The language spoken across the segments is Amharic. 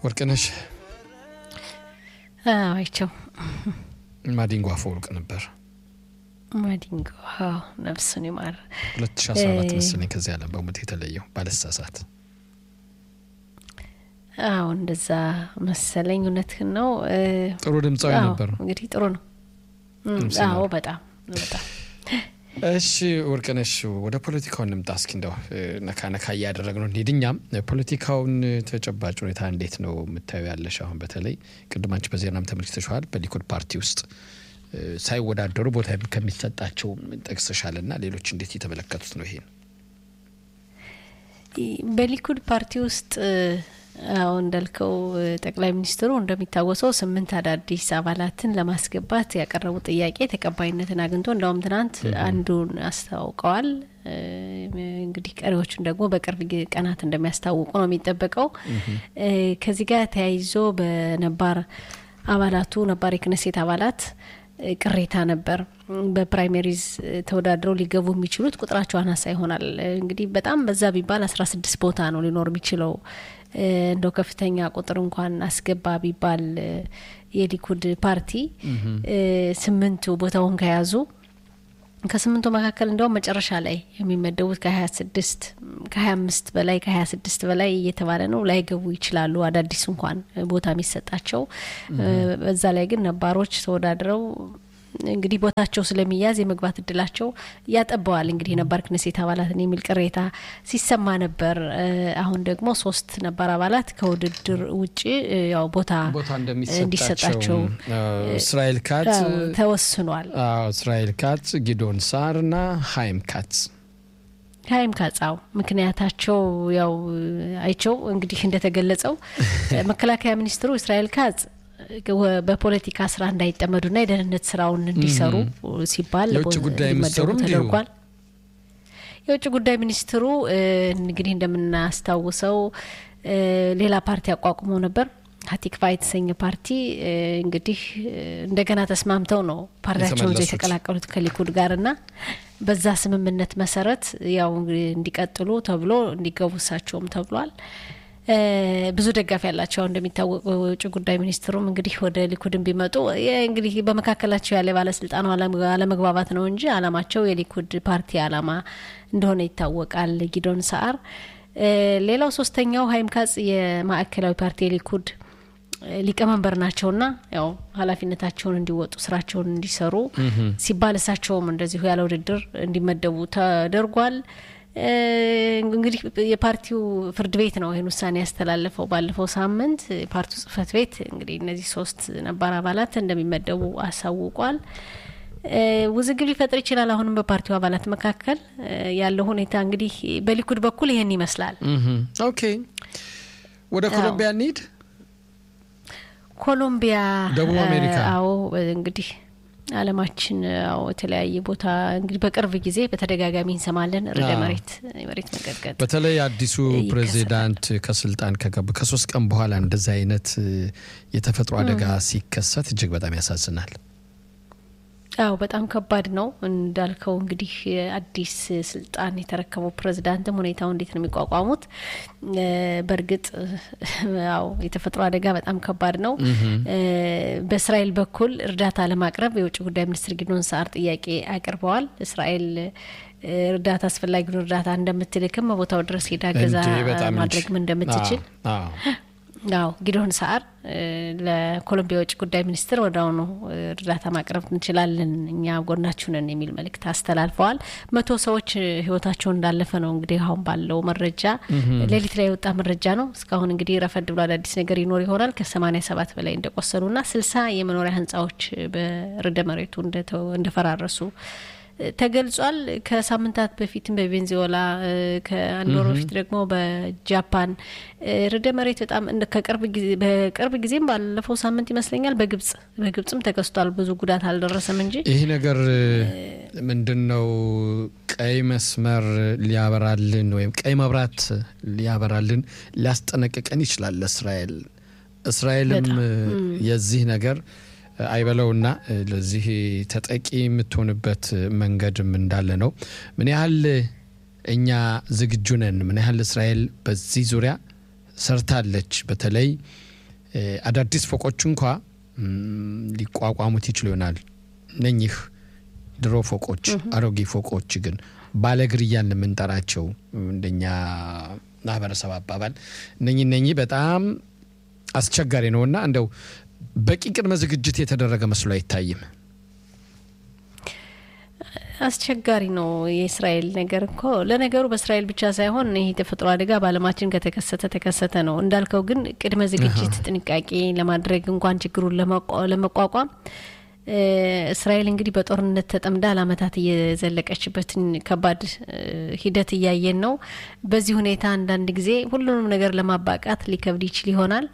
ወርቅነሽ አይቸው ማዲንጎ አፈወርቅ ነበር። ማዲንጎ ነፍሱን ይማር። ሁለት ሺ አስራ አራት መሰለኝ ከዚህ ዓለም በሞት የተለየው ባለሳሳት። አዎ እንደዛ መሰለኝ። እውነትህን ነው። ጥሩ ድምፃዊ ነበር። እንግዲህ ጥሩ ነው። አዎ በጣም በጣም እሺ ወርቅነሽ ወደ ፖለቲካው እንምጣ እስኪ እንደው ነካ ነካ እያደረግ ነው እንሂድ። እኛም ፖለቲካውን ተጨባጭ ሁኔታ እንዴት ነው የምታዩ ያለሽ? አሁን በተለይ ቅድማንች በዜናም ተመልክተሸዋል። በሊኩድ ፓርቲ ውስጥ ሳይወዳደሩ ቦታ ከሚሰጣቸው ጠቅሰሻል እና ሌሎች እንዴት እየተመለከቱት ነው ይሄን? በሊኩድ ፓርቲ ውስጥ አሁን እንዳልከው ጠቅላይ ሚኒስትሩ እንደሚታወሰው ስምንት አዳዲስ አባላትን ለማስገባት ያቀረቡት ጥያቄ ተቀባይነትን አግኝቶ እንዳውም ትናንት አንዱን አስታውቀዋል። እንግዲህ ቀሪዎቹን ደግሞ በቅርብ ቀናት እንደሚያስታውቁ ነው የሚጠበቀው። ከዚህ ጋር ተያይዞ በነባር አባላቱ ነባር የክነሴት አባላት ቅሬታ ነበር። በፕራይሜሪዝ ተወዳድረው ሊገቡ የሚችሉት ቁጥራቸው አናሳ ይሆናል። እንግዲህ በጣም በዛ ቢባል አስራ ስድስት ቦታ ነው ሊኖር የሚችለው እንደው ከፍተኛ ቁጥር እንኳን አስገባ ቢባል የሊኩድ ፓርቲ ስምንቱ ቦታውን ከያዙ ከስምንቱ መካከል እንደውም መጨረሻ ላይ የሚመደቡት ከሀያ ስድስት ከሀያ አምስት በላይ ከሀያ ስድስት በላይ እየተባለ ነው ላይገቡ ይችላሉ። አዳዲስ እንኳን ቦታ የሚሰጣቸው በዛ ላይ ግን ነባሮች ተወዳድረው እንግዲህ ቦታቸው ስለሚያዝ የመግባት እድላቸው ያጠበዋል። እንግዲህ የነባር ክነሴት አባላትን የሚል ቅሬታ ሲሰማ ነበር። አሁን ደግሞ ሶስት ነባር አባላት ከውድድር ውጭ ያው ቦታ እንዲሰጣቸው እስራኤል ካትz ተወስኗል። እስራኤል ካትz፣ ጊዶን ሳር እና ሀይም ካትz ሀይም ካጻው ምክንያታቸው ያው አይቸው እንግዲህ እንደተገለጸው መከላከያ ሚኒስትሩ እስራኤል ካጽ በፖለቲካ ስራ እንዳይጠመዱና የደህንነት ስራውን እንዲሰሩ ሲባል የውጭ ጉዳይ ሚኒስትሩም ተደርጓል። የውጭ ጉዳይ ሚኒስትሩ እንግዲህ እንደምናስታውሰው ሌላ ፓርቲ አቋቁመው ነበር። ሀቲክፋ የተሰኘ ፓርቲ እንግዲህ እንደገና ተስማምተው ነው ፓርቲያቸውን ዛ የተቀላቀሉት ከሊኩድ ጋርና በዛ ስምምነት መሰረት ያው እንዲቀጥሉ ተብሎ እንዲገቡ እሳቸውም ተብሏል። ብዙ ደጋፊ ያላቸው እንደሚታወቁ የውጭ ጉዳይ ሚኒስትሩም እንግዲህ ወደ ሊኩድን ቢመጡ እንግዲህ በመካከላቸው ያለ ባለስልጣኑ አለመግባባት ነው እንጂ አላማቸው የሊኩድ ፓርቲ አላማ እንደሆነ ይታወቃል። ጊዶን ሰአር ሌላው ሶስተኛው ሀይም ካጽ የማዕከላዊ ፓርቲ የሊኩድ ሊቀመንበር ናቸውና ያው ኃላፊነታቸውን እንዲወጡ ስራቸውን እንዲሰሩ ሲባል እሳቸውም እንደዚሁ ያለ ውድድር እንዲመደቡ ተደርጓል። እንግዲህ የፓርቲው ፍርድ ቤት ነው ይህን ውሳኔ ያስተላለፈው ባለፈው ሳምንት። የፓርቲው ጽህፈት ቤት እንግዲህ እነዚህ ሶስት ነባር አባላት እንደሚመደቡ አሳውቋል። ውዝግብ ሊፈጥር ይችላል። አሁንም በፓርቲው አባላት መካከል ያለው ሁኔታ እንግዲህ በሊኩድ በኩል ይህን ይመስላል። ኦኬ፣ ወደ ኮሎምቢያ እንሂድ። ኮሎምቢያ፣ ደቡብ አሜሪካ። አዎ እንግዲህ አለማችን ያው የተለያየ ቦታ እንግዲህ በቅርብ ጊዜ በተደጋጋሚ እንሰማለን ርዕደ መሬት የመሬት መንቀጥቀጥ። በተለይ አዲሱ ፕሬዚዳንት ከስልጣን ከገቡ ከሶስት ቀን በኋላ እንደዚህ አይነት የተፈጥሮ አደጋ ሲከሰት እጅግ በጣም ያሳዝናል። አዎ በጣም ከባድ ነው እንዳልከው። እንግዲህ አዲስ ስልጣን የተረከበው ፕሬዚዳንትም ሁኔታው እንዴት ነው የሚቋቋሙት? በእርግጥ ያው የተፈጥሮ አደጋ በጣም ከባድ ነው። በእስራኤል በኩል እርዳታ ለማቅረብ የውጭ ጉዳይ ሚኒስትር ጊዶን ሰዓር ጥያቄ አቅርበዋል። እስራኤል እርዳታ አስፈላጊውን እርዳታ እንደምትልክም በቦታው ድረስ ሄዳ ገዛ ማድረግም እንደምትችል አዎ ጊዶን ሰዓር ለኮሎምቢያ የውጭ ጉዳይ ሚኒስትር ወደ አሁኑ እርዳታ ማቅረብ እንችላለን፣ እኛ ጎናችሁ ነን የሚል መልእክት አስተላልፈዋል። መቶ ሰዎች ህይወታቸው እንዳለፈ ነው እንግዲህ አሁን ባለው መረጃ፣ ሌሊት ላይ የወጣ መረጃ ነው። እስካሁን እንግዲህ ረፈድ ብሎ አዳዲስ ነገር ይኖር ይሆናል። ከሰማኒያ ሰባት በላይ እንደቆሰሉና ስልሳ የመኖሪያ ህንጻዎች በርዕደ መሬቱ እንደፈራረሱ ተገልጿል። ከሳምንታት በፊትም በቬንዙዌላ ከአንድ ወር በፊት ደግሞ በጃፓን ርዕደ መሬት በጣም በቅርብ ጊዜም ባለፈው ሳምንት ይመስለኛል በግብጽ በግብጽም ተከስቷል። ብዙ ጉዳት አልደረሰም እንጂ ይህ ነገር ምንድን ነው ቀይ መስመር ሊያበራልን ወይም ቀይ መብራት ሊያበራልን ሊያስጠነቅቀን ይችላል ለእስራኤል እስራኤልም የዚህ ነገር አይበለውና ለዚህ ተጠቂ የምትሆንበት መንገድም እንዳለ ነው። ምን ያህል እኛ ዝግጁ ነን? ምን ያህል እስራኤል በዚህ ዙሪያ ሰርታለች? በተለይ አዳዲስ ፎቆች እንኳ ሊቋቋሙት ይችሉ ይሆናል። እነኚህ ድሮ ፎቆች፣ አሮጌ ፎቆች ግን ባለእግር እያልን የምንጠራቸው እንደኛ ማህበረሰብ አባባል እነኚህ እነኚህ በጣም አስቸጋሪ ነውና እንደው በቂ ቅድመ ዝግጅት የተደረገ መስሎ አይታይም። አስቸጋሪ ነው የእስራኤል ነገር እኮ። ለነገሩ በእስራኤል ብቻ ሳይሆን ይህ ተፈጥሮ አደጋ በዓለማችን ከተከሰተ ተከሰተ ነው እንዳልከው። ግን ቅድመ ዝግጅት ጥንቃቄ ለማድረግ እንኳን ችግሩን ለመቋቋም እስራኤል እንግዲህ በጦርነት ተጠምዳ ለዓመታት እየዘለቀችበትን ከባድ ሂደት እያየን ነው። በዚህ ሁኔታ አንዳንድ ጊዜ ሁሉንም ነገር ለማባቃት ሊከብድ ይችል ይሆናል።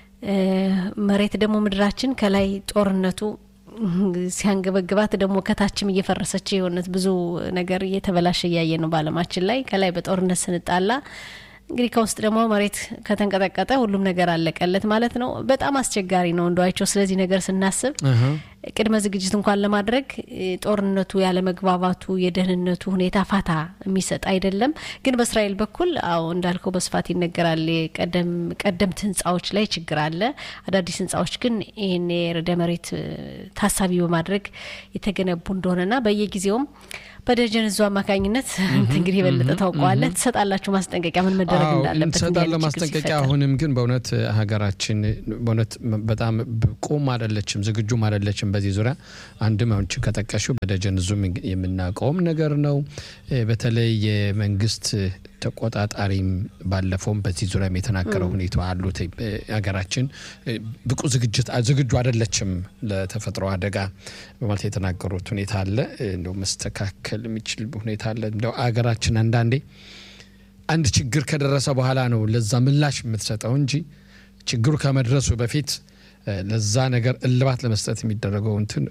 መሬት ደግሞ ምድራችን ከላይ ጦርነቱ ሲያንገበግባት ደግሞ ከታችም እየፈረሰች የሆነት ብዙ ነገር እየተበላሸ እያየ ነው በዓለማችን ላይ ከላይ በጦርነት ስንጣላ እንግዲህ ከውስጥ ደግሞ መሬት ከተንቀጠቀጠ ሁሉም ነገር አለቀለት ማለት ነው። በጣም አስቸጋሪ ነው እንደዋቸው። ስለዚህ ነገር ስናስብ ቅድመ ዝግጅት እንኳን ለማድረግ ጦርነቱ፣ ያለመግባባቱ፣ የደህንነቱ ሁኔታ ፋታ የሚሰጥ አይደለም። ግን በእስራኤል በኩል አዎ እንዳልከው በስፋት ይነገራል። ቀደምት ህንፃዎች ላይ ችግር አለ። አዳዲስ ህንፃዎች ግን ይህን የርዕደ መሬት ታሳቢ በማድረግ የተገነቡ እንደሆነና በየጊዜውም በደጀን እዙ አማካኝነት እንግዲህ የበለጠ ታውቀዋለህ፣ ትሰጣላችሁ ማስጠንቀቂያ ምን መደረግ እንዳለበት እንሰጣለን ማስጠንቀቂያ። አሁንም ግን በእውነት ሀገራችን በእውነት በጣም ቁም አይደለችም፣ ዝግጁም አይደለችም በዚህ ዙሪያ አንድም አሁን ከጠቀሽው በደጀን ዙም የምናውቀውም ነገር ነው። በተለይ የመንግስት ተቆጣጣሪም ባለፈውም በዚህ ዙሪያም የተናገረው ሁኔታ አሉት። ሀገራችን ብቁ ዝግጅት ዝግጁ አይደለችም ለተፈጥሮ አደጋ በማለት የተናገሩት ሁኔታ አለ። እንደው መስተካከል የሚችል ሁኔታ አለ። እንደው ሀገራችን አንዳንዴ አንድ ችግር ከደረሰ በኋላ ነው ለዛ ምላሽ የምትሰጠው እንጂ ችግሩ ከመድረሱ በፊት ለዛ ነገር እልባት ለመስጠት የሚደረገው እንትን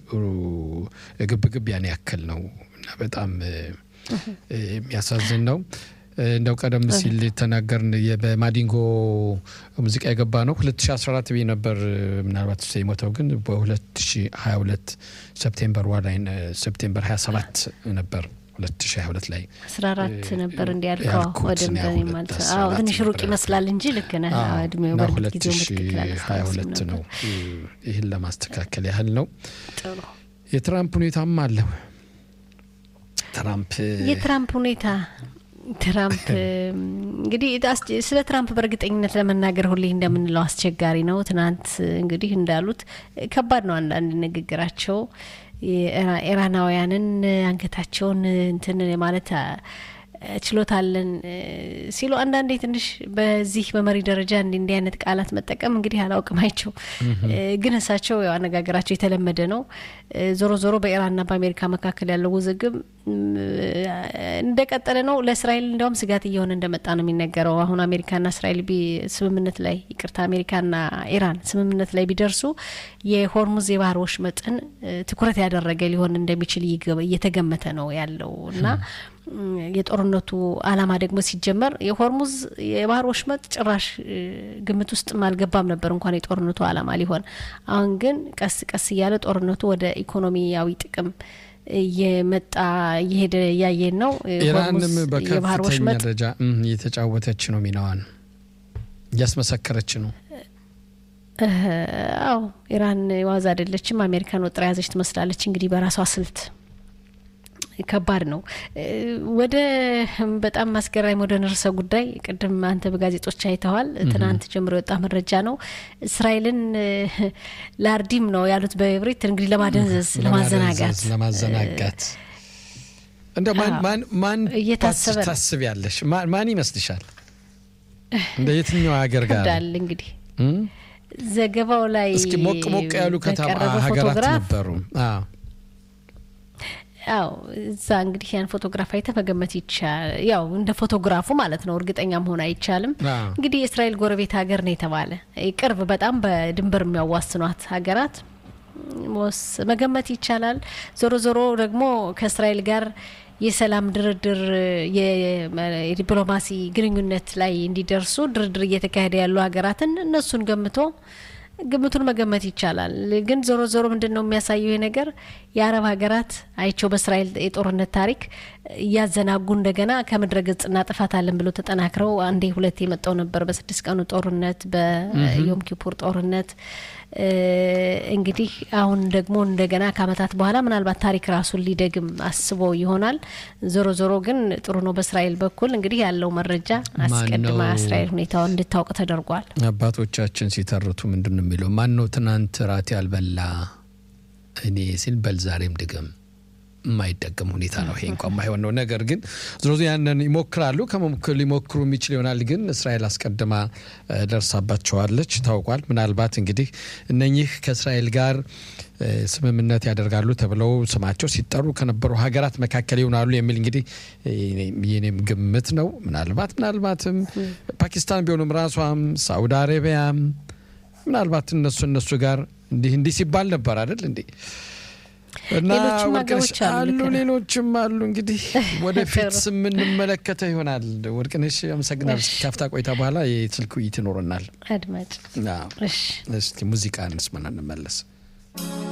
ግብግብ ያን ያክል ነው እና በጣም የሚያሳዝን ነው። እንደው ቀደም ሲል ተናገርን በማዲንጎ ሙዚቃ የገባ ነው 2014 ብዬ ነበር። ምናልባት ስ የሞተው ግን በ2022 ሴፕቴምበር ዋ ላይ ሴፕቴምበር 27 ነበር 2022 ላይ 14 ነበር እንዲያልከው ወደ ማለት ትንሽ ሩቅ ይመስላል እንጂ ልክ ነህ። እድሜው በእርግጥ ጊዜው ትክክል 22 ነው። ይህን ለማስተካከል ያህል ነው። የትራምፕ ሁኔታም አለ። ትራምፕ የትራምፕ ሁኔታ ትራምፕ እንግዲህ ስለ ትራምፕ በእርግጠኝነት ለመናገር ሁሌ እንደምንለው አስቸጋሪ ነው። ትናንት እንግዲህ እንዳሉት ከባድ ነው አንዳንድ ንግግራቸው ኢራናውያንን አንገታቸውን እንትን ማለት ችሎታለን ሲሉ አንዳንዴ ትንሽ በዚህ በመሪ ደረጃ እንዲ እንዲህ አይነት ቃላት መጠቀም እንግዲህ አላውቅም አይቸው ግን እሳቸው ያው አነጋገራቸው የተለመደ ነው። ዞሮ ዞሮ በኢራንና በአሜሪካ መካከል ያለው ውዝግብ እንደቀጠለ ነው። ለእስራኤል እንዲያውም ስጋት እየሆነ እንደመጣ ነው የሚነገረው። አሁን አሜሪካና እስራኤል ስምምነት ላይ ይቅርታ፣ አሜሪካና ኢራን ስምምነት ላይ ቢደርሱ የሆርሙዝ የባህር ወሽመጥን ትኩረት ያደረገ ሊሆን እንደሚችል እየተገመተ ነው ያለው እና የጦርነቱ ዓላማ ደግሞ ሲጀመር የሆርሙዝ የባህር ወሽመጥ ጭራሽ ግምት ውስጥ አልገባም ነበር እንኳን የጦርነቱ ዓላማ ሊሆን። አሁን ግን ቀስ ቀስ እያለ ጦርነቱ ወደ ኢኮኖሚያዊ ጥቅም እየመጣ እየሄደ እያየን ነው። ኢራንም በከፍተኛ ደረጃ እየተጫወተች ነው፣ ሚናዋን እያስመሰከረች ነው። አዎ ኢራን ዋዛ አይደለችም። አሜሪካን ወጥራ ያዘች ትመስላለች። እንግዲህ በራሷ ስልት ከባድ ነው። ወደ በጣም አስገራሚ ወደ ነርሰ ጉዳይ ቅድም አንተ በጋዜጦች አይተዋል። ትናንት ጀምሮ የወጣ መረጃ ነው። እስራኤልን ላርዲም ነው ያሉት በብሬት እንግዲህ ለማደንዘዝ፣ ለማዘናጋት ለማዘናጋት እንደ ማን እየታሰበ ታስብ ያለሽ ማን ይመስልሻል? እንደ የትኛው ሀገር ጋር ዳል እንግዲህ ዘገባው ላይ እስኪ ሞቅ ሞቅ ያሉ ከተማ ሀገራት ነበሩ። አው እዛ እንግዲህ ያን ፎቶግራፍ አይተ መገመት ይቻል። ያው እንደ ፎቶግራፉ ማለት ነው፣ እርግጠኛ መሆን አይቻልም። እንግዲህ የእስራኤል ጎረቤት ሀገር ነው የተባለ ቅርብ፣ በጣም በድንበር የሚያዋስኗት ሀገራት ወስ መገመት ይቻላል። ዞሮ ዞሮ ደግሞ ከእስራኤል ጋር የሰላም ድርድር የዲፕሎማሲ ግንኙነት ላይ እንዲደርሱ ድርድር እየተካሄደ ያሉ ሀገራትን እነሱን ገምቶ ግምቱን መገመት ይቻላል። ግን ዞሮ ዞሮ ምንድን ነው የሚያሳየው ይህ ነገር የአረብ ሀገራት አይቸው በእስራኤል የጦርነት ታሪክ እያዘናጉ እንደገና ከምድረ ገጽ እናጠፋታለን ብሎ ተጠናክረው አንዴ ሁለት የመጣው ነበር በስድስት ቀኑ ጦርነት በዮም ኪፑር ጦርነት እንግዲህ አሁን ደግሞ እንደገና ከአመታት በኋላ ምናልባት ታሪክ ራሱን ሊደግም አስቦ ይሆናል። ዞሮ ዞሮ ግን ጥሩ ነው። በእስራኤል በኩል እንግዲህ ያለው መረጃ አስቀድማ እስራኤል ሁኔታውን እንድታውቅ ተደርጓል። አባቶቻችን ሲተርቱ ምንድን ነው የሚለው? ማን ነው ትናንት ራት ያልበላ እኔ ሲል በል ዛሬም ድገም የማይደገም ሁኔታ ነው። ይሄ እንኳ የማይሆን ነው። ነገር ግን ዝሮ ያንን ይሞክራሉ። ሊሞክሩ የሚችል ይሆናል። ግን እስራኤል አስቀድማ ደርሳባቸዋለች፣ ታውቋል። ምናልባት እንግዲህ እነኚህ ከእስራኤል ጋር ስምምነት ያደርጋሉ ተብለው ስማቸው ሲጠሩ ከነበሩ ሀገራት መካከል ይሆናሉ የሚል እንግዲህ የኔም ግምት ነው። ምናልባት ምናልባትም ፓኪስታን ቢሆኑም ራሷም ሳውዲ አረቢያም ምናልባት እነሱ እነሱ ጋር እንዲህ እንዲህ ሲባል ነበር አይደል እንዴ እና አሉ ሌሎችም አሉ። እንግዲህ ወደፊት የምንመለከተው ይሆናል። ወርቅነሽ አመሰግናል። ካፍታ ቆይታ በኋላ የስልክ ውይይት ይኖረናል። አድማጭ እስቲ ሙዚቃ እንስማና እንመለስ።